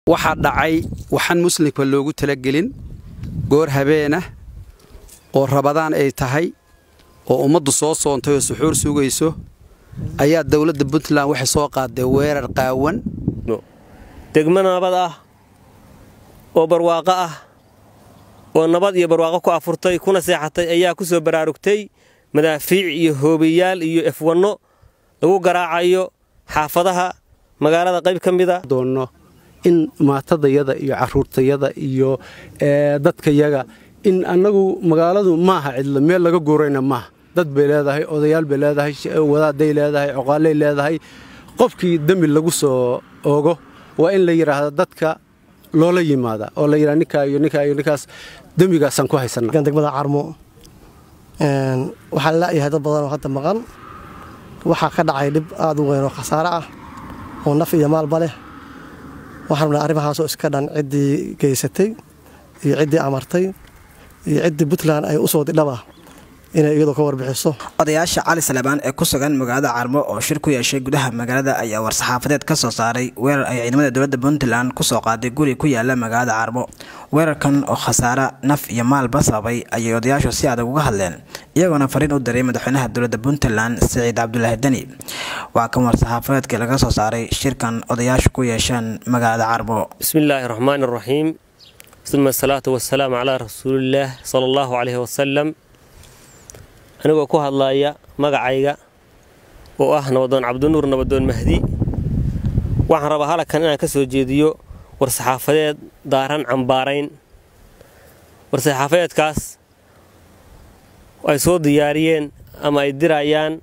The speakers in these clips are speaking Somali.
waxaa dhacay waxaan muslimka loogu talagelin goor habeenah oo rabadaan ay tahay oo ummaddu soo soontay oo suxuur sugayso ayaa dowladda puntland waxay soo qaaday weerar qaawan degmo nabad ah oo barwaaqo ah oo nabad iyo barwaaqo ku afurtay kuna seexatay ayaa ku soo baraarugtay madaafiic iyo hoobiyaal iyo efwanno lagu garaacayo xaafadaha magaalada qayb ka mida doonno in maatadayada iyo caruurtayada iyo dadkayaga in annagu magaaladu maaha cidlo meel laga guurayna maaha dad bay leedahay odayaal bay leedahay wadaaday leedahay coqaaley leedahay qofkii dembi lagu soo ogo waa in la yidhaahda dadka loola yimaada oo la yidhahda ninkaa iyo ninkaa iyo ninkaas dembigaasaan ku haysanaa degmada carmo waxaa la'yahay dad badan oo hadda maqan waxaa ka dhacay dhib aad u weyn oo khasaare ah oo naf iyo maalba leh waxaan rabnaa arrimahaasoo iska dhan ciddii geysatay iyo ciddii amartay iyo ciddii puntland ay u soo didhaba inay iyadu ka warbixiso odayaasha cali salebaan ee ku sugan magaalada carmo oo shir ku yeeshay gudaha magaalada ayaa war-saxaafadeed ka soo saaray weerar ay ciidamada dowladda puntland ku soo qaaday guri ku yaala magaalada carmo weerarkan oo khasaare naf iyo maalba sababay ayay odayaashu si adag uga hadleen iyagoona fariin u diray madaxweynaha dowladda puntland siciid cabdulaahi deni waa kan war-saxaafadeedkii laga soo saaray shirkan odayaashu ku yeesheen magaalada carmo bismillaahi raxmaani raxiim uma asalaatu wasalaamu calaa rasuulillaah sala allahu caleyhi wasalam anigoo ku hadlaaya magacayga oo ah nabadoon cabdinuur nabadoon mahdi waxaan rabaa halkan inaan ka soo jeediyo war-saxaafadeed daaran cambaarayn war-saxaafadeedkaas ay soo diyaariyeen ama ay dirayaan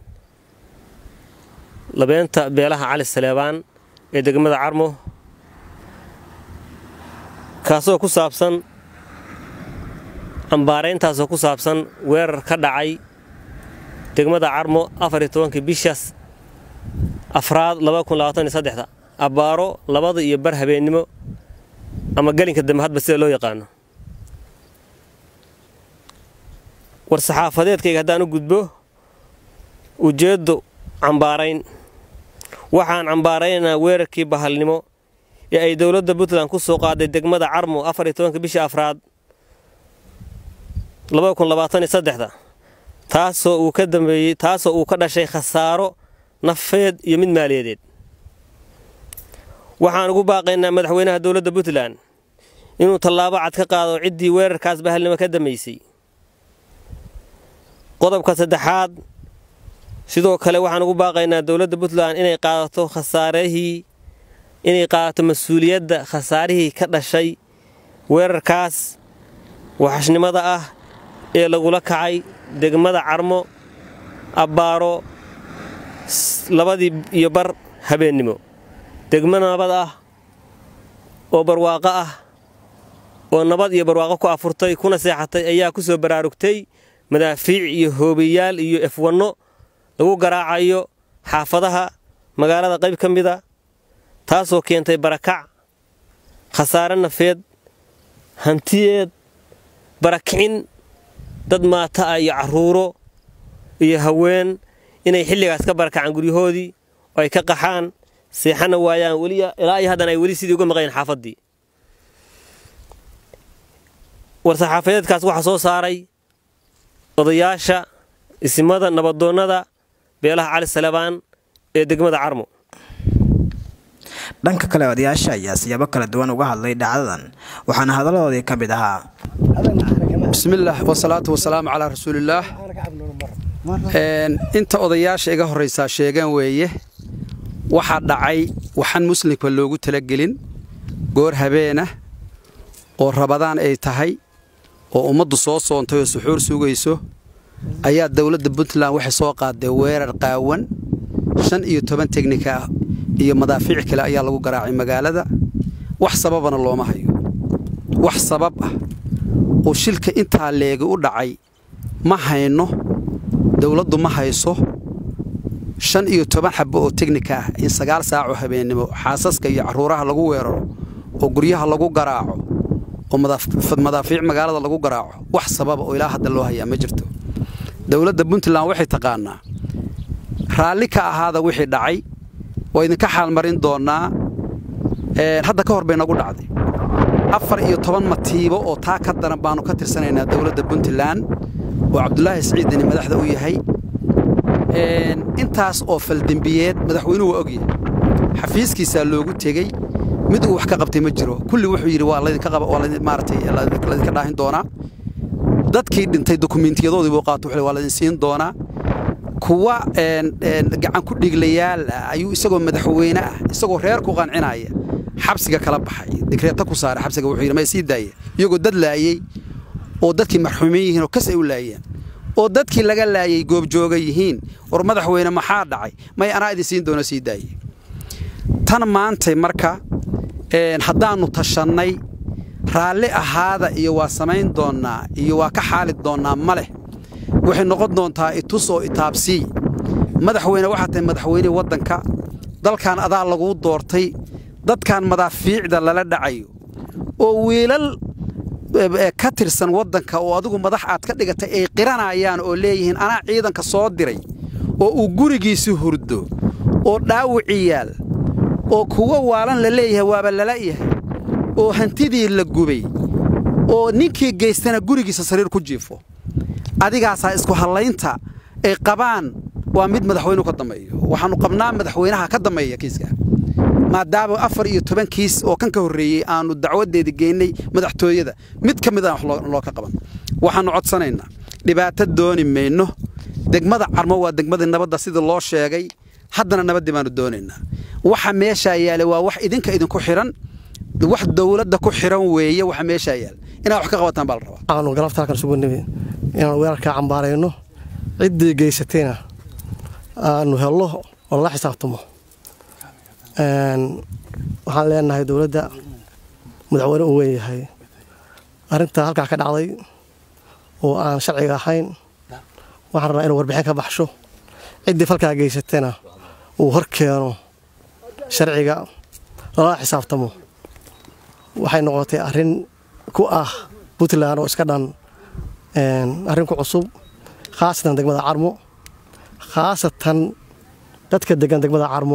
labeenta beelaha cali saleebaan ee degmada carmo kaasoo ku saabsan cambaarayntaasoo ku saabsan weerar ka dhacay degmada carmo afar iyo tobankii bishaas afraad labakunilabaataniyosaddexda abbaaro labada iyo bar habeennimo ama gelinka dambe hadba sida loo yaqaano war-saxaafadeedkayga haddaan u gudbo ujeeddo cambaarayn waxaan cambaaraynaynaa weerarkii bahalnimo ee ay dowladda puntland ku soo qaaday degmada carmo afar iyo tobanka bisha afraad labakunilabaataniyosaddexda taasoo uu ka dambeeyey taasoo uu ka dhashay khasaaro nafeed iyo mid maaliyadeed waxaan ugu baaqaynaa madaxweynaha dowladda puntland inuu tallaabo cad ka qaado ciddii weerarkaas bahalnimo ka dambaysay qodobka saddexaad sidoo kale waxaan ugu baaqaynaa dowladda puntland inay qaadato khasaarihii inay qaadato mas-uuliyadda khasaarihii ka dhashay weerarkaas waxashnimada ah ee lagula kacay degmada carmo abbaaro labadii iyo bar habeennimo degmo nabad ah oo barwaaqo ah oo nabad iyo barwaaqo ku afurtay kuna seexatay ayaa ku soo baraarugtay madaafiic iyo hoobiyaal iyo efwanno lagu garaacayo xaafadaha magaalada qayb ka mida taasoo keentay barakac khasaare nafeed hantiyeed barakicin dad maata ah iyo carruuro iyo haween inay xilligaas ka barakacaan guryahoodii oo ay ka qaxaan seexana waayaan ilaa iyo haddana ay weli sidii uga maqayn xaafaddii war-saxaafadeedkaas waxaa soo saaray odayaasha isimada nabadoonnada beelaha cali salebaan ee degmada carmo dhanka kale odayaasha ayaa siyaabo kala duwan uga hadlay dhacdadan waxaana hadalladoodii ka mid ahaa bismillaah wasalaatu wasalaamu calaa rasuulillaah inta odayaasha iga horraysaa sheegaan weeye waxaa dhacay waxaan muslimka loogu talagelin goor habeenah oo rabadaan ay tahay oo ummaddu soo soontay oo suxuur sugayso ayaa dowladda puntland waxay soo qaaday weerar qaawan shan iyo toban tegnika ah iyo madaafiic kale ayaa lagu garaacay magaalada wax sababana looma hayo wax sabab ah oo shilka intaa leegi u dhacay ma hayno dowladdu ma hayso shan iyo toban xabbo oo tegnika ah in sagaal saacoo habeennimo xaasaska iyo carruuraha lagu weeraro oo guryaha lagu garaaco oo madaafiic magaalada lagu garaaco wax sababa oo ilaa hadda loo hayaa ma jirto dowladda puntland waxay taqaannaa raalli ka ahaada wixii dhacay waa idinka xaalmarin doonnaa hadda ka hor bay nagu dhacday afar iyo toban matiibo oo taa ka daran baannu ka tirsanaynaa dowladda puntland oo cabdulaahi siciidani madaxda u yahay intaas oo faldembiyeed madaxweynuhu waa ogyahay xafiiskiisaa loogu tegey mid uu wax ka qabtay ma jiro kulli wuxuu yidhi waa laydinkamaaratay laydinka dhaahin doonaa dadkii dhintay dokumiintiyadoodii buu qaato wuxuu waa laydin siin doonaa kuwa gacan ku dhiglayaal ah ayuu isagoo madaxweyne ah isagoo reer ku qancinaya xabsiga kala baxay digreeta ku saaray xabsiga wuxuu yidhi ma sii daaya iyagoo dad laayey oo dadkii marxuumin yihiin oo kas ay u laayeen oo dadkii laga laayay goobjooga yihiin war madaxweyne maxaa dhacay may anaa idin siin doono sii daaye tan maantay marka haddaannu tashannay raalli ahaada iyo waa samayn doonnaa iyo waa ka xaali doonnaa ma leh waxay noqon doontaa itus oo itaabsii madaxweyne waxaa tahay madaxweynihii waddanka dalkan adaa laguu doortay dadkan madaafiicda lala dhacayo oo wiilal ka tirsan waddanka oo adigu madax aad ka dhigatay ay qiranayaan oo leeyihiin anaa ciidanka soo diray oo uu gurigiisi hurdo oo dhaawici yaal oo kuwo waalan la leeyahay waaba lala yahay oo hantidii la gubay oo ninkii geystana gurigiisa sariir ku jiifo adigaasaa isku hallaynta ay qabaan waa mid madaxweynuhu ka dambeeyo waxaannu qabnaa madaxweynaha ka dambeeya kiiska maadaama afar iyo toban kiis oo kan ka horreeyey aannu dacwaddeeda geennay madaxtooyada mid ka mid aan wax loo ka qaban waxaannu codsanaynaa dhibaato dooni mayno degmada carmo waa degmadii nabadda sidii loo sheegay haddana nabaddii baannu doonaynaa waxa meeshaa yaala waa wax idinka idinku xidhan wax dowladda ku xidhan weeye waxa meeshaa yaala inaad wax ka qabataan baa la rabaa aanu galabta halkan isugu nimi inaan weerarkaa cambaarayno ciddii geysatayna aanu hello oo la xisaabtamo waxaan leenahay dowladda madaxweyne uu weyn yahay arrintaa halkaa ka dhacday oo aan sharciga ahayn waxaan rabnaa inuu warbixin ka baxsho ciddii falkaa geysatayna uu hor keeno sharciga lala xisaabtamo waxay noqotay arrin ku ah puntland oo iska dhan arrin ku cusub khaasatan degmada carmo khaasatan dadka degan degmada carmo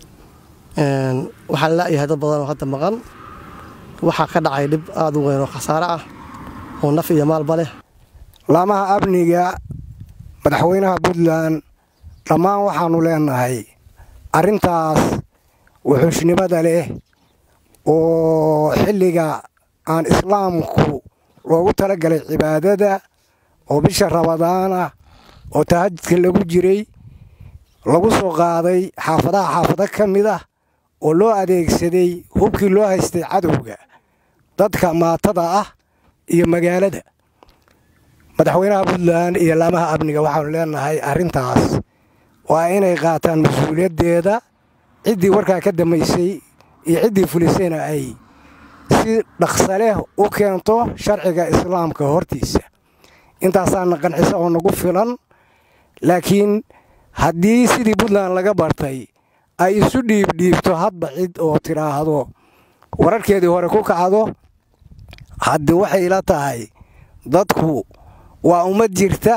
waxaa la'yahay dad badan oo hadda maqan waxaa ka dhacay dhib aada u weyn oo khasaare ah oo naf iyo maalba leh laamaha amniga madaxweynaha puntland dhammaan waxaannu leenahay arrintaas wuxuushnimada leh oo xilliga aan islaamku loogu talagalay cibaadada oo bisha rabadaana oo tahajudka lagu jiray lagu soo qaaday xaafadaha xaafado ka mid ah oo loo adeegsaday hubkii loo haystay cadowga dadka maatada ah iyo magaalada madaxweynaha puntland iyo laamaha amniga waxaanu leenahay arrintaas waa inay qaataan mas-uuliyaddeeda ciddii warkaa ka damaysay iyo ciddii fulisayna ay si dhaqsa leh u keento sharciga islaamka hortiisa intaasaana qancisa oo nagu filan laakiin haddii sidii puntland laga bartay ay isu dhiibdhiibto hadba cid oo tidhaahdo wararkeedii hore ku kacdo haddii waxay la tahay dadku waa ummad jirta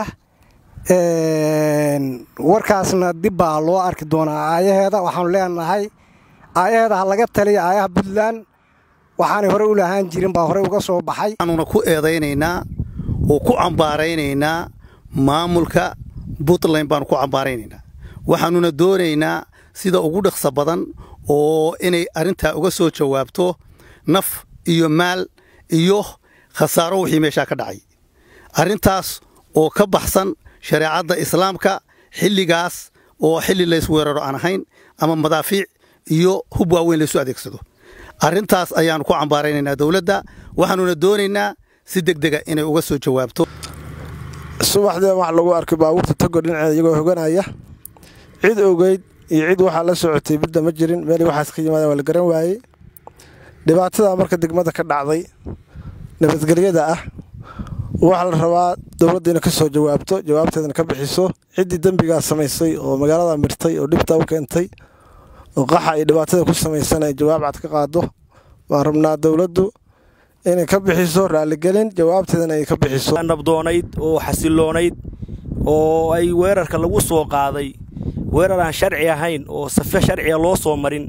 warkaasna dib baa loo arki doonaa aayaheeda waxaanu leenahay aayaheeda ha laga taliya aayaha puntland waxaanay hore u lahaan jirin baa horey uga soo baxay waxaanuna ku eedaynaynaa oo ku cambaaraynaynaa maamulka puntland baanu ku cambaaraynaynaa waxaanuna doonaynaa sida ugu dhaqsa badan oo inay arrintaa uga soo jawaabto naf iyo maal iyo khasaaro wixii meeshaa ka dhacay arrintaas oo ka baxsan shareecadda islaamka xilligaas oo xilli laysweeraro aan ahayn ama madaafiic iyo hub waaweyn laysu adeegsado arrintaas ayaannu ku cambaaraynaynaa dowladda waxaanuna doonaynaa si degdega inay uga soo jawaabto subaxdee wax lagu arkay baabuurta tago dhinaceeda iyagoo hoganaya cid ogeyd iyo cid waxaa la socotay midda ma jirin meel waxaas ka yimaadeen waa la garan waayey dhibaatada marka degmada ka dhacday nabadgelyada ah waxaa la rabaa dowladda inay ka soo jawaabto jawaabteedana ka bixiso ciddii dembigaa samaysay oo magaalada mirtay oo dhibta u keentay oo qaxa iyo dhibaatada ku samaysan ay jawaab cad ka qaado waan rabnaa dowladdu inay ka bixiso raaligelin jawaabteedana ay ka bixiso nabdoonayd oo xasiloonayd oo ay weerarka lagu soo qaaday weerar aan sharci ahayn oo safe sharciga loo soo marin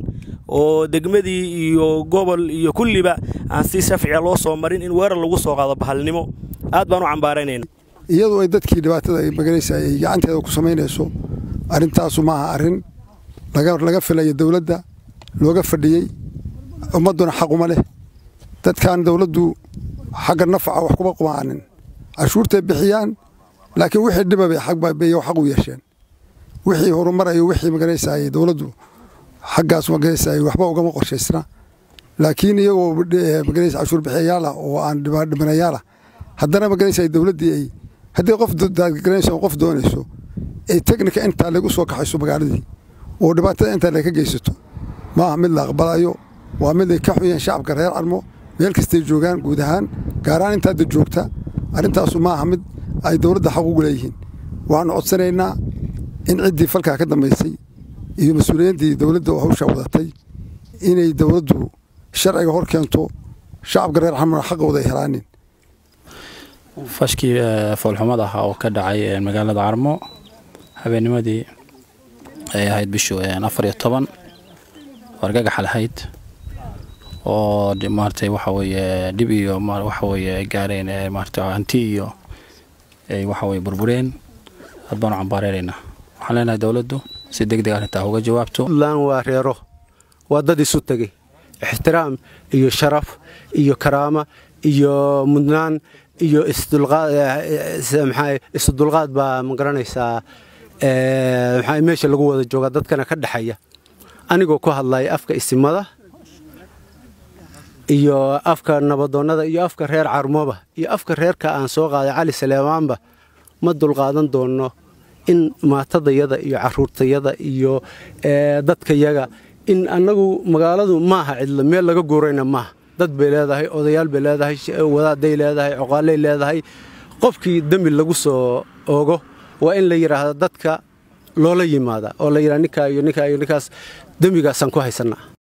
oo degmadii iyo gobol iyo kulliba aan si shafciga loo soo marin in weerar lagu soo qaado bahalnimo aad baan u cambaaraynayna iyadu ay dadkii dhibaatada ay maganaysa ay gacanteeda ku samaynayso arrintaasu maaha arrin laga filayo dowladda looga fadhiyey ummadduna xaquma leh dadkan dowladdu xagga nafaca wax kuma qumaanin cashuurtay bixiyaan laakiin wixii dhiba bay xaq u yeesheen wixii horumarayo wixii maganaysaayey dowladdu xaggaas maganaysaayey waxba ugama qorshaysna laakiin iyagoo maganaysa cashuur bixiyayaal ah oo aan dhibanayaal ah haddana maganaysaay dowladdii ay haddii qof daadgaranayso qof doonayso ay teknika intaa lagu soo kaxayso magaaladii oo dhibaatada intaa laga geysato maaha mid la aqbalayo waa mid ay ka xuyeen shacabka reer carmo meel kastay joogaan guud ahaan gaarahaan intaadda joogta arrintaasu maaha mid ay dowladda xaq ugu leeyihiin waxaanu codsanaynaa in ciddii falkaa ka dambaysay iyo mas-uuliyiintii dowladda oo hawshaa wadatay inay dowladdu sharciga hor keento shacabka reer carmona xaqooda ay helaanin fashkii foolxumad ah oo ka dhacay magaalada carmo habeennimadii ay ahayd bishu afar iyo toban wargagax lahayd oo maaragtay waxa weeye dhib iyo waxa weeye ay gaareen maaragtay hanti iyo ay waxa weeye burbureen aad baanu cambaareeraynaa waxaan leenahay dowladdu si deg deg arrintaa uga jawaabto puntland waa reero waa dad isu tegey ixtiraam iyo sharaf iyo karaama iyo mudnaan iyo isdulqaad baa ma garanaysaa maxaa meesha lagu wada joogaa dadkana ka dhexeeya anigoo ku hadlaya afka isimada iyo afka nabadoonnada iyo afka reer carmooba iyo afka reerka aan soo qaaday cali saleemaanba ma dulqaadan doonno in maatadayada iyo caruurtayada iyo dadkayaga in annagu magaaladu maaha cidlo meel laga guurayna maaha dad bay leedahay odayaal bay leedahay wadaaday leedahay coqaaley leedahay qofkii dembi lagu soo ogo waa in la yidhaahda dadka loola yimaada oo la yidhaha ninkaa iyo ninkaa iyo ninkaas dembigaasaan ku haysannaa